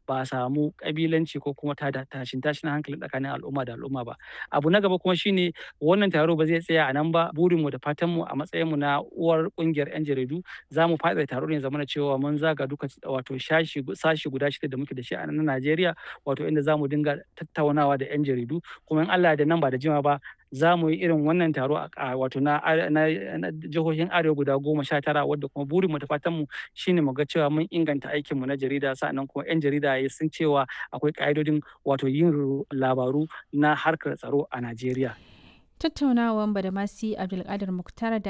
ba a samu kabilanci ko kuma tada tashin tashin hankali tsakanin al'umma da al'umma ba abu na gaba kuma shine wannan taro ba zai tsaya a nan ba burinmu da fatanmu a matsayinmu na uwar kungiyar 'yan jaridu za mu faɗaɗa taro ne zamana cewa mun zaga duka wato shashi sashi guda shida da muke da shi a nan Najeriya wato inda za mu dinga tattaunawa da 'yan jaridu kuma in Allah da nan ba da jima ba za mu yi irin wannan taro a wato na jihohin arewa guda goma sha tara wadda kuma burinmu da fatanmu shine mu ga cewa mun inganta aikinmu na jarida sa'annan kuma 'yan jarida sun cewa akwai ka'idodin wato yin labaru na harkar tsaro a Najeriya. Tattaunawan Badamasi Abdulkadir Muktar da